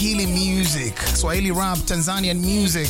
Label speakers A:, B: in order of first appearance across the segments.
A: Swahili music, Swahili rap, Tanzanian music.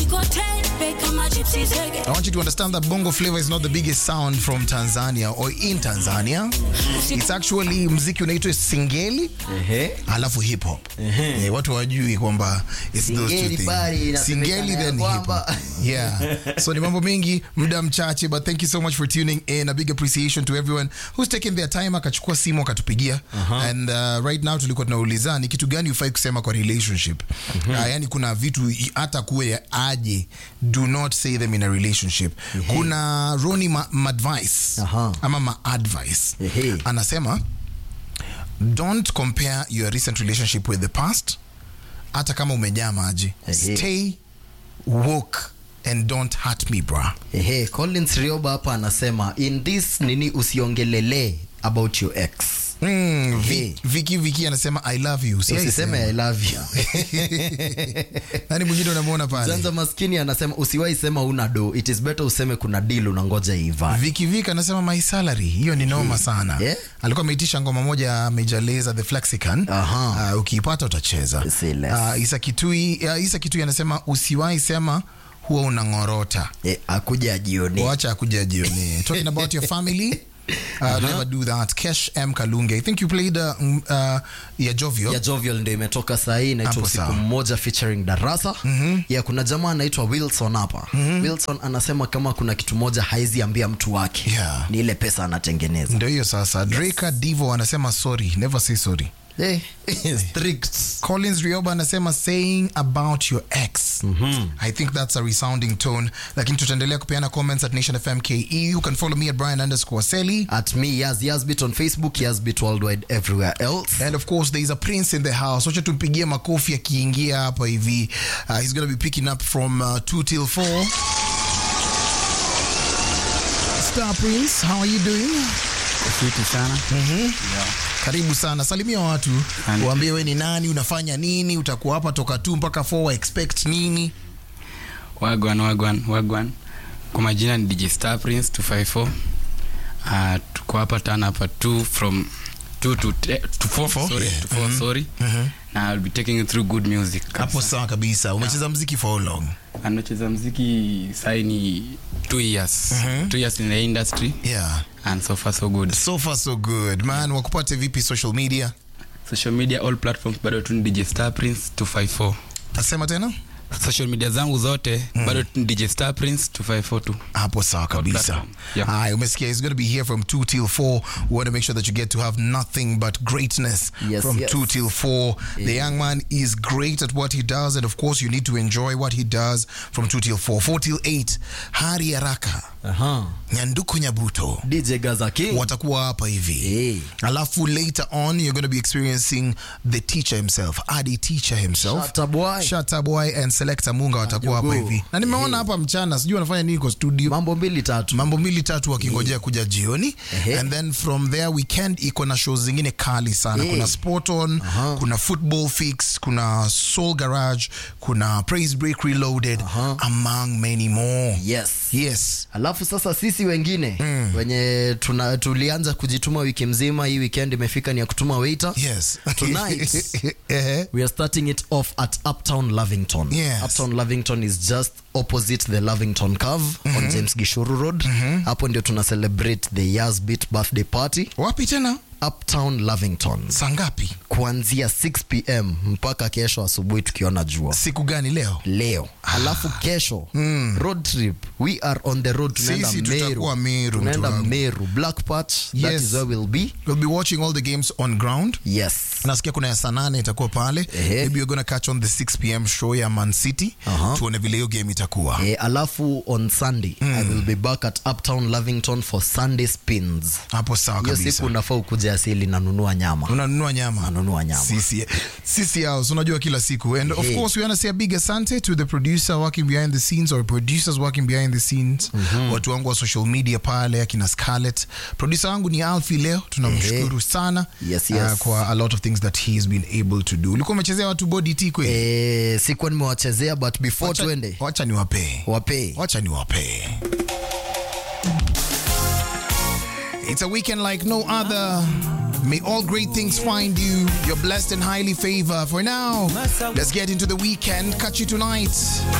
A: I want you to understand that Bongo Flava is not the biggest sound from Tanzania or in Tanzania. It's actually mziki unaitwa singeli
B: Ehe.
A: alafu hip hop. Eh, watu wajui kwamba it's those two
B: Singeli
A: things.
B: bali inasemekana
A: Singeli
B: ya
A: then hip hop.
B: kwamba-
A: Yeah. So ni mambo mengi, muda mchache, but thank you so much for tuning in. A big appreciation to everyone who's taken their time akachukua simu akatupigia. And uh, right now tulikuwa tunauliza ni kitu gani ufai kusema kwa relationship. Uh, yani kuna vitu i- hata kuwe aje, do not say them in a relationship. Kuna Roni ma, ma advice
B: Aha.
A: ama ma advice.
B: Ehe.
A: Anasema don't compare your recent relationship with the past hata kama umejaa maji
B: Ehe.
A: stay woke and don't hurt me bra
B: Ehe, Collins Rioba hapa anasema in this nini usiongelele about your ex.
A: mm, vi,
B: Ehe.
A: viki viki anasema i love you Si
B: Usiseme
A: aisema.
B: I love you.
A: nani mwingine unamwona pale
B: Zanza maskini anasema usiwahi sema una do. It is better useme kuna deal unangoja iva.
A: viki viki anasema my salary hiyo ni noma sana
B: Yeah.
A: alikuwa ameitisha ngoma moja ya Major Lazer the Flexican
B: Aha.
A: uh, ukiipata utacheza
B: Say less.
A: uh, Isa Kitui uh, Isa Kitui anasema usiwahi sema huwa unangorota
B: Eh, akuja jioni.
A: wacha akuja jioni talking about your family uh, never do that kesh m kalunge i think you played uh, mm, uh, ya jovio
B: ya Jovial ndio imetoka sahii inaitwa
A: Hapo
B: usiku
A: sawa.
B: mmoja featuring darasa ya kuna jamaa anaitwa wilson hapa wilson anasema kama kuna kitu moja haizi ambia mtu wake
A: Yeah.
B: ni ile pesa anatengeneza
A: ndio hiyo sasa draka divo anasema sorry never say sorry
B: Eh, strict.
A: collins rioba anasema saying about your ex i think that's a resounding tone lakini tutaendelea kupeana comments at nation fm ke you can follow me at brian underscore seli
B: at me yas yasbit on facebook yasbit worldwide everywhere else
A: and of course there is a prince in the house wacha tumpigie makofi akiingia hapa hivi uh, he's going to be picking up from uh, 2 till 4 star prince how are you doing
C: Fiti sana.
A: karibu sana salimia watu
C: Asante.
A: uambie we ni nani unafanya nini utakuwa hapa toka tu mpaka 4 wa expect nini
C: Wagwan, wagwan, wagwan. Kwa majina ni DJ Star Prince 254. Uh, tuko hapa tana hapa 2 from 2 to te- to 4
A: Four?
C: sorry,
A: Yeah.
C: to 4 sorry. Na I'll be taking you through good music.
A: hapo sawa kabisa umecheza mziki for how long
C: Anacheza muziki sai ni 2 years. 2 years in the industry
A: yeah
C: and so far so good.
A: so far so good man wakupate vipi social media
C: Social media all platforms bado tu ni DJ Star Prince 254.
A: asema tena
C: Social media zangu zote bado tu ni DJ Star Prince 254 tu.
A: hapo sawa kabisa
C: platform. Yeah.
A: Haya, umesikia he's going to be here from 2 till 4 we want to make sure that you get to have nothing but greatness
B: Yes,
A: from
B: yes.
A: 2 till 4 the young man is great at what he does and of course you need to enjoy what he does from 2 till 4 4 till 8 hari haraka
B: Aha.
A: nyanduko nyabuto
B: dj gaza king
A: watakuwa hapa hivi
B: Hey.
A: alafu later on you're going to be experiencing the teacher himself adi teacher himself
B: Shatta boy.
A: Shatta boy and selector munga watakuwa hapa
B: Ajogo.
A: hivi na nimeona hapa mchana sijui wanafanya nini kwa studio
B: mambo mbili tatu
A: mambo mbili tatu wakingojea kuja jioni
B: Ehe.
A: and then from there weekend iko na shows zingine kali sana
B: Eh.
A: kuna sport on
B: Aha.
A: kuna football fix kuna soul garage kuna praise break reloaded
B: Aha.
A: among many more
B: yes
A: yes
B: alafu sasa sisi wengine wenye tuna, tulianza kujituma wiki mzima hii weekend imefika ni ya kutuma waiter
A: yes
B: Tonight.
A: Ehe.
B: we are starting it off at uptown lavington
A: Yes.
B: uptown lavington is just opposite the lavington curve on james gishuru road hapo ndio tuna celebrate the years beat birthday party
A: wapi tena
B: uptown lavington
A: saa ngapi
B: kuanzia 6 pm mpaka kesho asubuhi tukiona jua
A: siku gani leo
B: leo alafu kesho road trip we are on the road tunaenda
A: Sisi
B: meru
A: tutakuwa Meru,
B: tunaenda
A: mtu wangu.
B: meru black patch that
A: Yes.
B: is where we'll be
A: we'll be watching all the games on ground
B: yes
A: nasikia kuna ya saa nane itakuwa pale
B: Ehe.
A: maybe you're gonna catch on the 6 pm show ya man city
B: Aha.
A: tuone vile hiyo game itakuwa
B: Eh, alafu on sunday i will be back at uptown lavington for sunday spins
A: hapo sawa
B: hiyo
A: kabisa
B: siku unafaa ukuja asili nanunua nyama
A: unanunua nyama
B: Nanunua nyama.
A: sisi sisi house unajua kila siku and of
B: Hey.
A: course we want to say a big asante to the producer working behind the scenes or producers working behind the scenes watu wangu wa social media pale akina Scarlett producer wangu ni Alfie leo tunamshukuru sana
B: Yes,
A: uh,
B: yes.
A: kwa a lot of things that he has been able to do ulikuwa umechezea watu body t kweli
B: eh, sikuwa nimewachezea but before
A: Wacha-
B: twende
A: wacha niwapee
B: wapee
A: wacha niwapee It's a weekend like no other. May all great things find you. You're blessed and highly favored. For now, let's get into the weekend. Catch you tonight.